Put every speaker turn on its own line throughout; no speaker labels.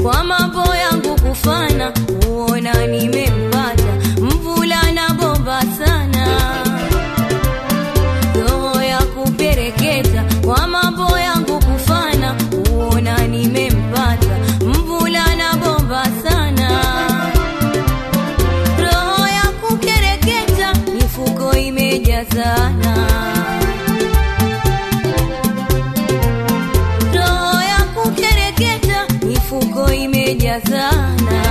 kwa mambo yangu kufana, uona nimempata mvulana bomba sana, roho ya kupereketa kwa mambo yangu kufana, uona nimempata mvulana bomba sana roho ya kukereketa mifuko imejazana roho ya kukereketa mifuko imejazana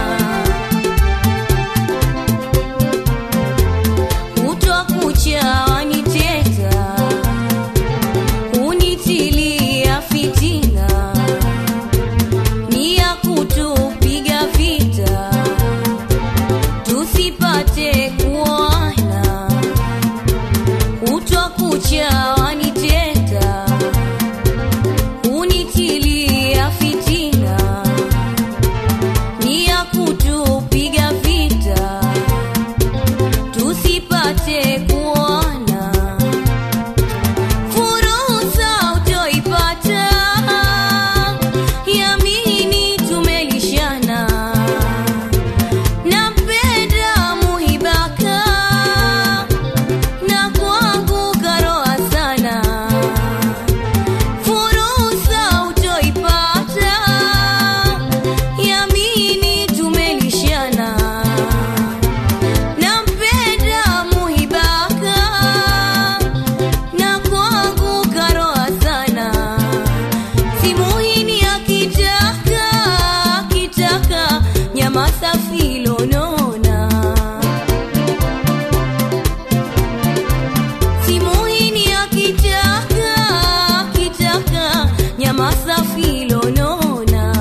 kutwa kucha waniteta kunitilia fitina ni ya kutupiga vita tusipate kuona kutwa kucha waniteta kunitilia fitina ni ya kutupiga vita tusipate kuona fursa utoipata yamini tumelishana nampenda muhibaka na kwangu karoa sana fursa utoipata yamini tumelishana nampenda muhibaka na kwangu karoa sana simuhini akitaka akitaka nyama safi lonona simuhini akitaka akitaka nyama safi lonona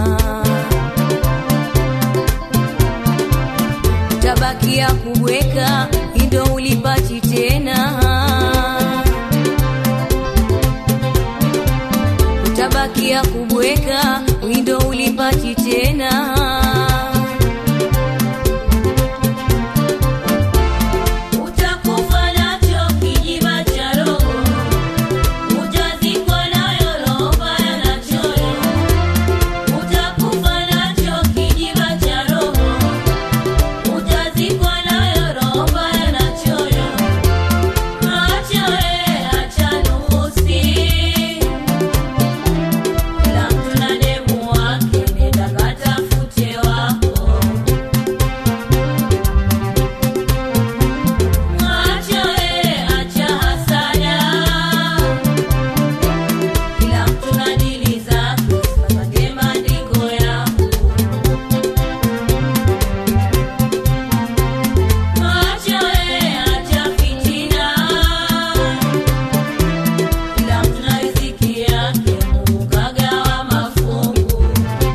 tabakia kubweka indo ulipati tena utabakia kubweka windo ulipati tena utakufa nacho kijiba cha roho utazikwa nayo roho mbaya na choyo utakufa nacho kijiba cha roho utazikwa nayo roho mbaya na choyo acha we acha nusi kila mtu na demu wake nenda katafute wako acha we acha hasada kila mtu na dili zake usipate maandiko yako acha we acha fitina kila mtu na riziki yake Mungu kagawa mafungu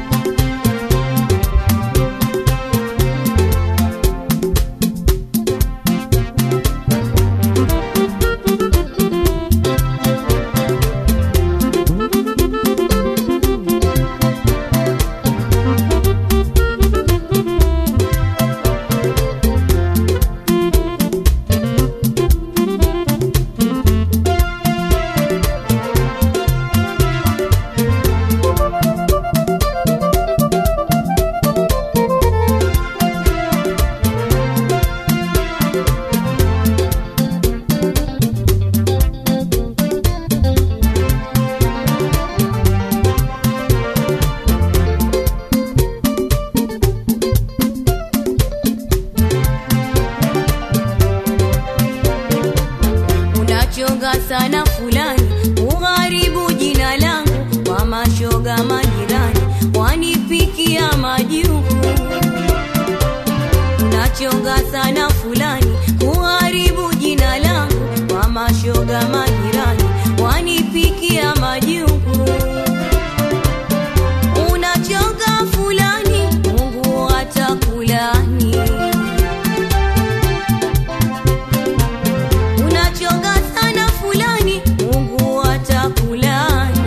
unachonga sana fulani ugharibu jina langu kwa mashoga majirani wanipikia majuku unachonga sana fulani kuharibu jina langu kwa mashoga majirani wanipikia majuku unachonga fulani mungu atakulani unachonga sana fulani mungu atakulani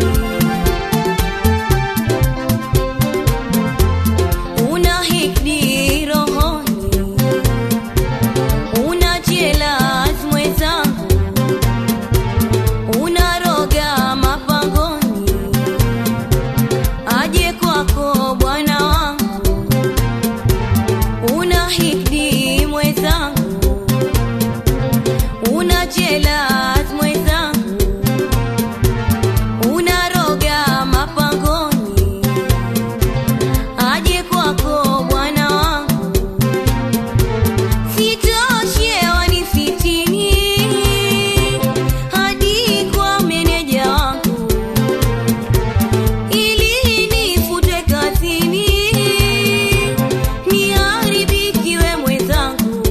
una hikdi rohoni una jelas mwenzangu jealous mwenzangu, unaroga mapangoni, aje kwako bwana wangu, sitoshe wanifitini hadi kwa meneja wangu ili nifutwe kazini niharibikiwe mwenzangu,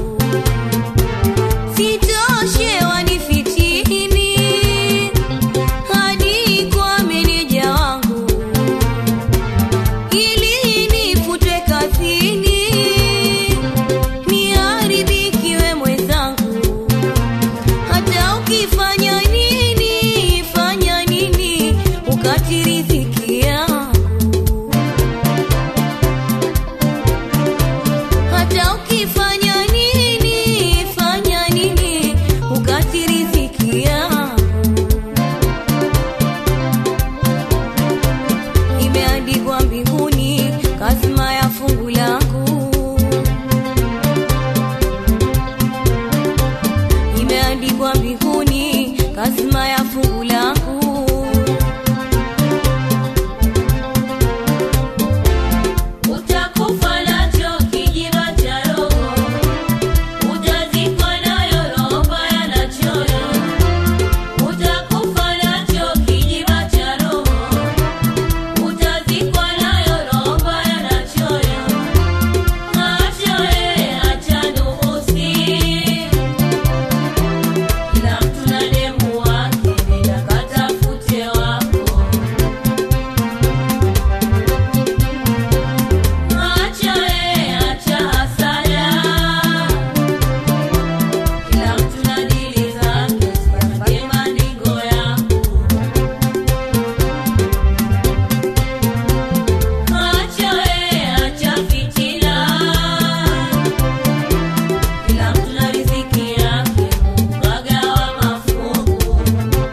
sitoshe wanifitini hadi kwa meneja wangu ili nifutwe kazini niharibikiwe mwenzangu hata ukifanya nini fanya nini ukati riziki yangu hata ukifanya nini fanya nini ukati riziki yangu imeandikwa mbinguni kazima ya fungu langu imeandikwa mbinguni kazima ya fungu langu
Utakufa nacho kijiba cha roho, utazikwa nayo roho mbaya na choyo. Utakufa nacho kijiba cha roho, utazikwa nayo roho mbaya na choyo. Acha eh, acha nuhusi, kila mtu na demu wake, nenda katafute wako. Acha eh, acha hasara, kila mtu na dili zake, usipate maringo yako. Acha eh, acha fitina, kila mtu na riziki yake, Mungu kagawa mafungu.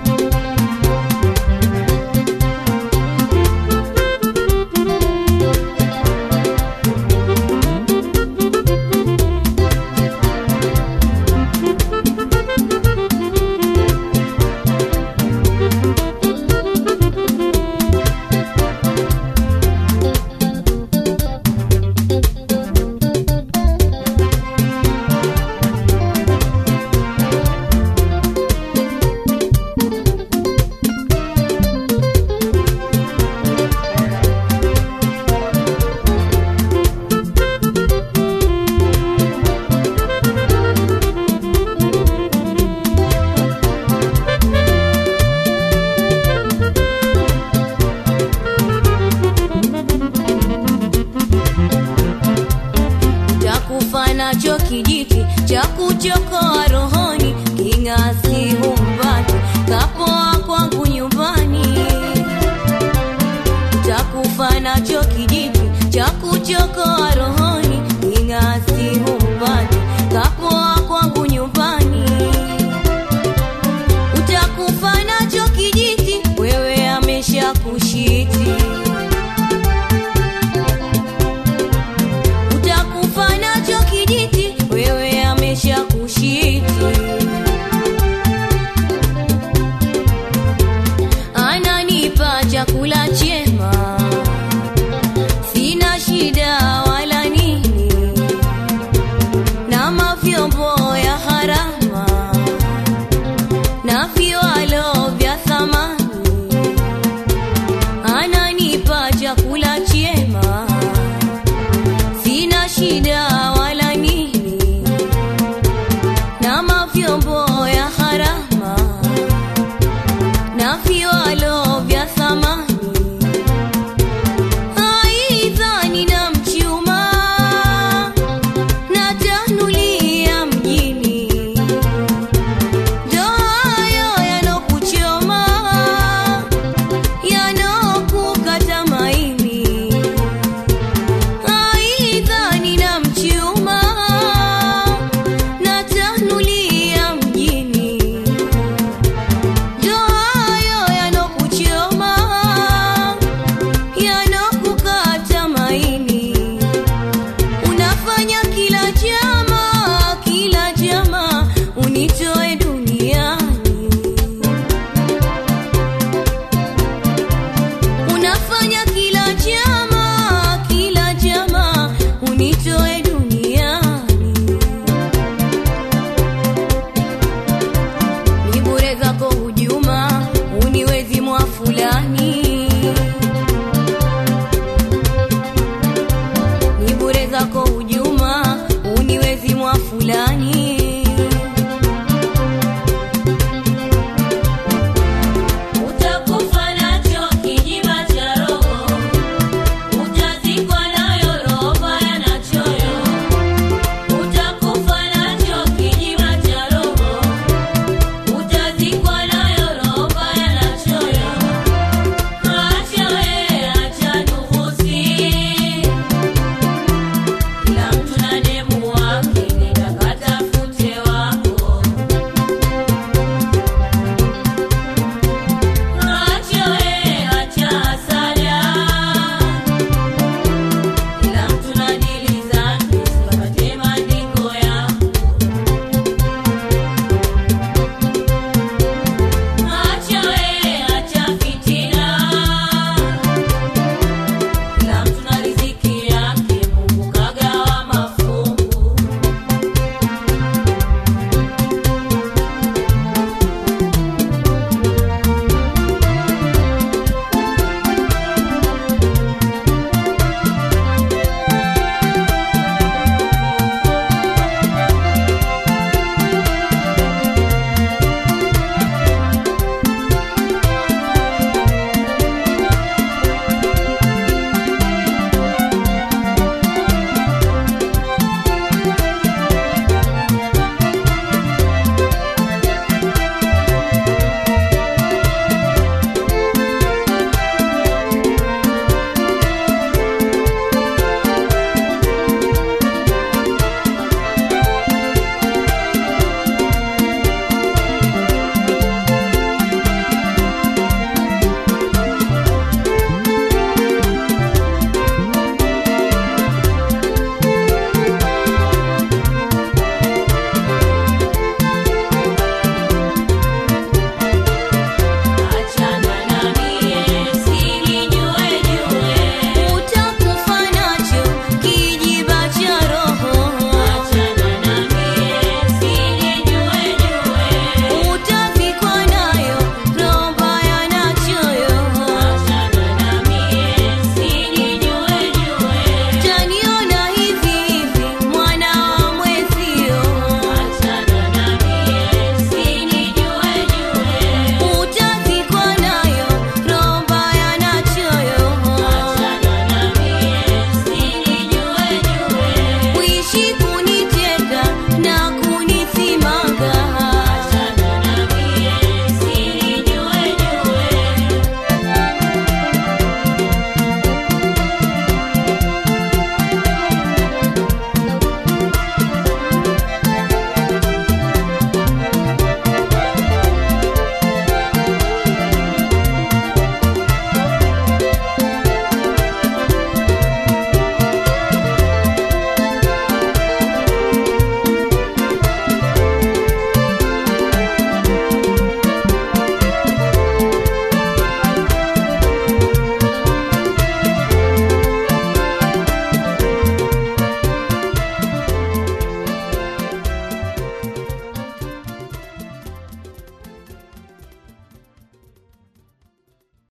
takufa nacho kijiti cha kuchokoa rohoni, king'asi humpati kapoa kwangu nyumbani. Takufa nacho kijiti cha kuchokoa rohoni